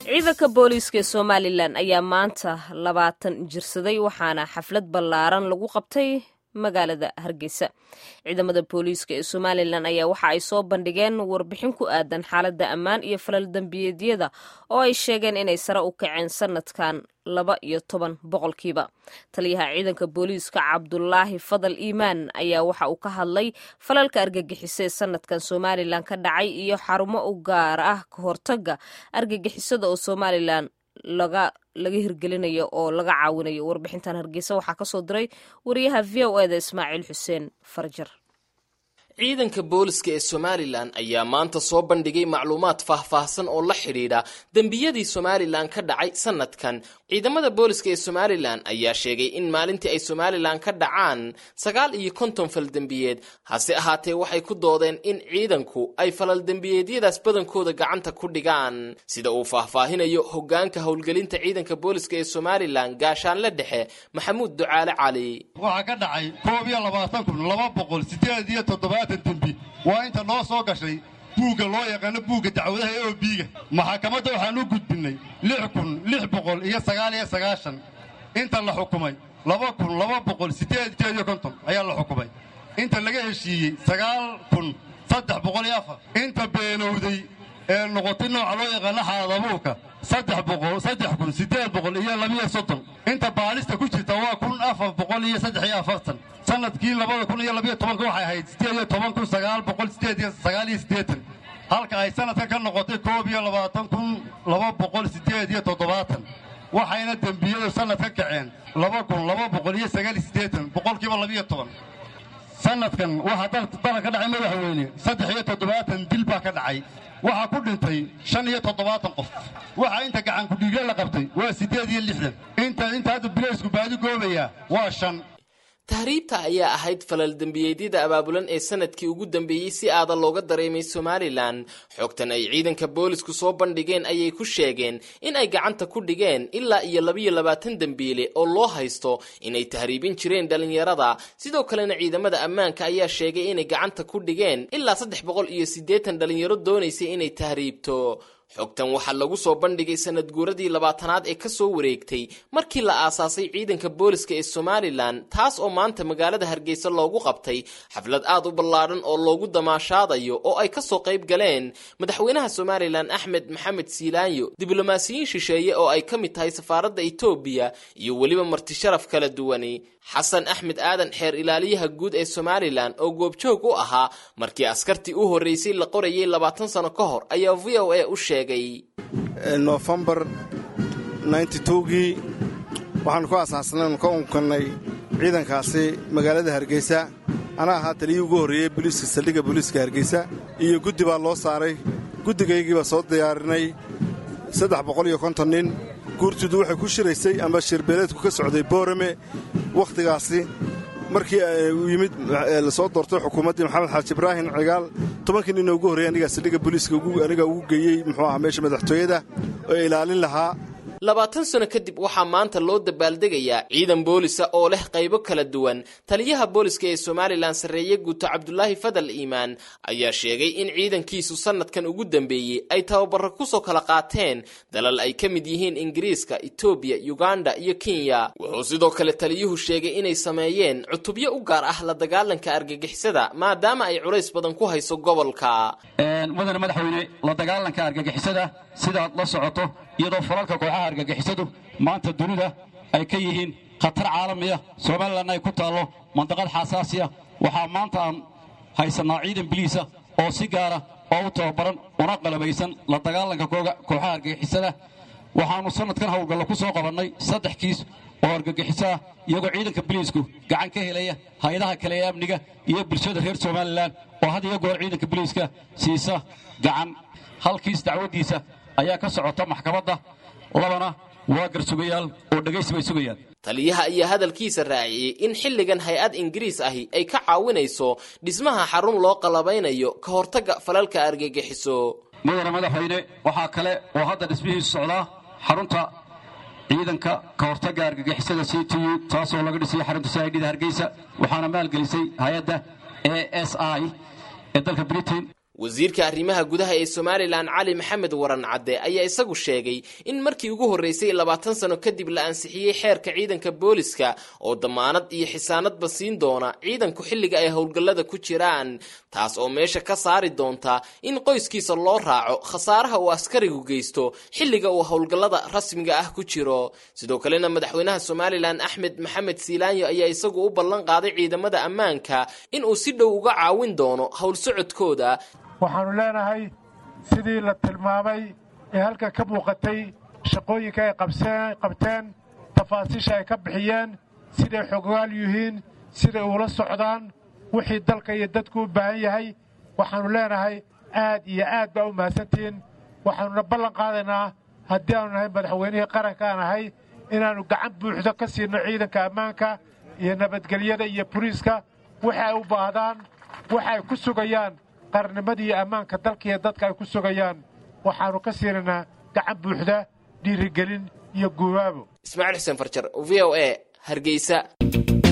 ciidanka booliiska ee somalilan ayaa maanta labaatan jirsaday waxaana xaflad ballaaran lagu qabtay magaalada hargeysa ciidamada booliiska ee somalilan ayaa waxa ay soo bandhigeen warbixin ku aadan xaaladda ammaan iyo falal dembiyeedyada oo ay sheegeen inay sare u kaceen sanadkan laba iyo toban boqolkiiba taliyaha ciidanka booliiska cabdulaahi fadal iimaan ayaa waxa uu ka hadlay falalka argagixisa ee sanadkan somalilan ka dhacay iyo xarumo u gaar ah ka hortaga argagixisada oo somalilan laga laga hirgelinayo oo laga caawinayo warbixintan hargeysa waxaa kasoo diray wariyaha v o eda ismaaciil xuseen farjar ciidanka booliska ee somalilan ayaa maanta soo bandhigay macluumaad faahfaahsan oo la xidhiidha dembiyadii somalilan ka dhacay sanadkan ciidamada booliska ee somalilan ayaa sheegay in maalintii ay somalilan ka dhacaan sagaal iyo konton fal dembiyeed hase ahaatee waxay ku doodeen in ciidanku ay falal dembiyeedyadaas badankooda gacanta ku dhigaan sida uu faahfaahinayo hogaanka howlgelinta ciidanka booliska ee somalilan gaashaanle dhexe maxamuud ducaale cali waxaa ka dhacay koob iyo labaatan kun laba boqol sideed iyo toddobaatan dembi waa inta noo soo gashay buugga loo yaqaano buugga dacwadaha e o biiga maxakamadda waxaan u gudbinnay lix kun lix boqol iyo sagaal iyo sagaashan inta la xukumay laba kun laba boqol siddeed iyo konton ayaa la xukumay inta laga heshiiyey sagaal kun saddex boqol iyo afar inta beenowday ee noqotay nooca loo yaqaano xaadabuurka saddex boqol saddex kun siddeed boqol iyo labiyo soddon inta baalista ku jirta waa kun afar boqol iyo saddex iyo afartan sanadkii labada kun iyo labiyo tobanka waxay ahayd siddeed iyo toban kun sagaal boqol siddeed iyo sagaal iyo siddeetan halka ay sanadka ka noqotay koob iyo labaatan kun laba boqol siddeed iyo toddobaatan waxayna dembiyadu sanad ka kaceen laba kun laba boqol iyo sagaal iyo siddeetan boqolkiiba labiyo toban sanadkan waxaa dalan ka dhacay madaxweyne saddex iyo toddobaatan dil baa ka dhacay waxaa ku dhintay shan iyo toddobaatan qof waxaa inta gacan kudhiigla la qabtay waa siddeed iyo lixdan inta inta hadda bilaysku baadi goobayaa waa shan tahriibta ayaa ahayd falal dembiyeedyada abaabulan ee sanadkii ugu dambeeyey si aadan looga dareemay somalilan xogtan ay ciidanka boolisku soo bandhigeen ayay ku sheegeen in ay gacanta ku dhigeen ilaa iyo labiyo labaatan dembiile oo loo haysto inay tahriibin jireen dhallinyarada sidoo kalena ciidamada ammaanka ayaa sheegay inay gacanta ku dhigeen ilaa saddex boqol iyo siddeetan dhallinyaro doonaysay inay tahriibto xogtan waxaa lagu soo bandhigay sanad guuradii labaatanaad ee kasoo wareegtay markii la aasaasay ciidanka booliska ee somalilan taas oo maanta magaalada hargeysa loogu qabtay xaflad aad u ballaadhan oo loogu damaashaadayo oo ay kasoo qayb galeen madaxweynaha somalilan axmed maxamed siilaanyo diblomaasiyiin shisheeye oo ay ka mid tahay safaaradda etoobiya iyo weliba martisharaf kala duwani xasan axmed aadan xeer ilaaliyaha guud ee somalilan oo goobjoog u ahaa markii askartii u horreysay la qorayay labaatan sano ka hor ayaa v o a u sheegay nofembar gii waxaannu ku asaasnay ka unkannay ciidankaasi magaalada hargeysa anaa ahaa taliyii ugu horreeyey boliiska saldhigga booliiska hargeysa iyo guddi baa loo saaray guddigaygii baa soo diyaarinay saddex boqol iyo konton nin guurtidu waxay ku shiraysay amba shirbeeleedku ka socday boorame wakhtigaasi markii uu yimid lasoo doortay xukuumaddii maxamed xaaji ibraahim cigaal tobankii ninoo ugu horreeyay anigaa saldhigga booliiska anigaa ugu geeyey muxuu ahaa meesha madaxtooyada oo ilaalin lahaa labaatan sano kadib waxaa maanta loo dabaaldegayaa ciidan boolisa oo leh qaybo kala duwan taliyaha booliska ee somalilan sarreeye guuto cabdulaahi fadal iimaan ayaa sheegay in ciidankiisu sanadkan ugu dambeeyey ay tababaro kusoo kala qaateen dalal ay ka mid yihiin ingiriiska etoobiya uganda iyo kenya wuxuu sidoo kale taliyuhu sheegay inay sameeyeen cutubyo u gaar ah la dagaalanka argagixisada maadaama ay culays badan ku hayso gobolka mudane madaxweyne la dagaalanka argagixisada sidaad la socoto iyadoo falalka kooxaha argagixisadu maanta dunida ay ka yihiin khatar caalamiya somalilanna ay ku taallo mandaqad xasaasiya waxaa maanta aan haysannaa ciidan biliisa oo si gaara oo u tababaran una qalabaysan la dagaalanka kooxaha argagixisada waxaannu sannadkan howlgallo ku soo qabannay saddex kiis oo argagixiso ah iyagoo ciidanka biliisku gacan ka helaya hay-adaha kale ee amniga iyo bulshada reer somalilan oo had iyo goor ciidanka biliiska siisa gacan hal kiis dacwaddiisa ayaa ka socota maxkamadda labana waa garsugayaal oo dhegaysi bay sugayaan taliyaha ayaa hadalkiisa raaciyey in xilligan hay-ad ingiriis ahi ay ka caawinayso dhismaha xarun loo qalabaynayo ka hortagga falalka argagixiso mudane madaxweyne waxaa kale oo hadda dhismihiisu socdaa xarunta ciidanka ka hortagga argagixisada c t u taasoo laga dhisay xarunta c idda hargeysa waxaana maalgelisay hay-adda a s i ee dalka britain wasiirka arrimaha gudaha ee somalilan cali maxamed waran cadde ayaa isagu sheegay in markii ugu horreysay labaatan sano kadib la ansixiyey xeerka ciidanka booliska oo damaanad iyo xisaanadba siin doona ciidanku xilliga ay howlgallada ku jiraan taas oo meesha ka saari doonta in qoyskiisa loo raaco khasaaraha uu askarigu geysto xilliga uu howlgallada rasmiga ah ku jiro sidoo kalena madaxweynaha somalilan axmed maxamed siilaanyo ayaa isagu u ballan qaaday ciidamada ammaanka in uu si dhow uga caawin doono howl socodkooda waxaannu leenahay sidii la tilmaamay ee halkan ka muuqatay shaqooyinka ay qabteen tafaasiisha ay ka bixiyeen siday xogaal yihiin siday uula socdaan wixii dalka iyo dadku u baahan yahay waxaannu leenahay aad iyo aad baa u mahadsantihiin waxaannuna ballan qaadaynaa haddii aanu nahay madaxweynihii qaranka aan ahay inaannu gacan buuxdo ka siino ciidanka ammaanka iyo nabadgelyada iyo boliiska waxa ay u baahdaan waxa ay ku sugayaan qarnimadii iyo ammaanka dalka iyo dadka ay ku sugayaan waxaannu ka siinaynaa gacan buuxda dhiirigelin iyo guubaabo ismaaciil xuseen farjar v o a hargeysa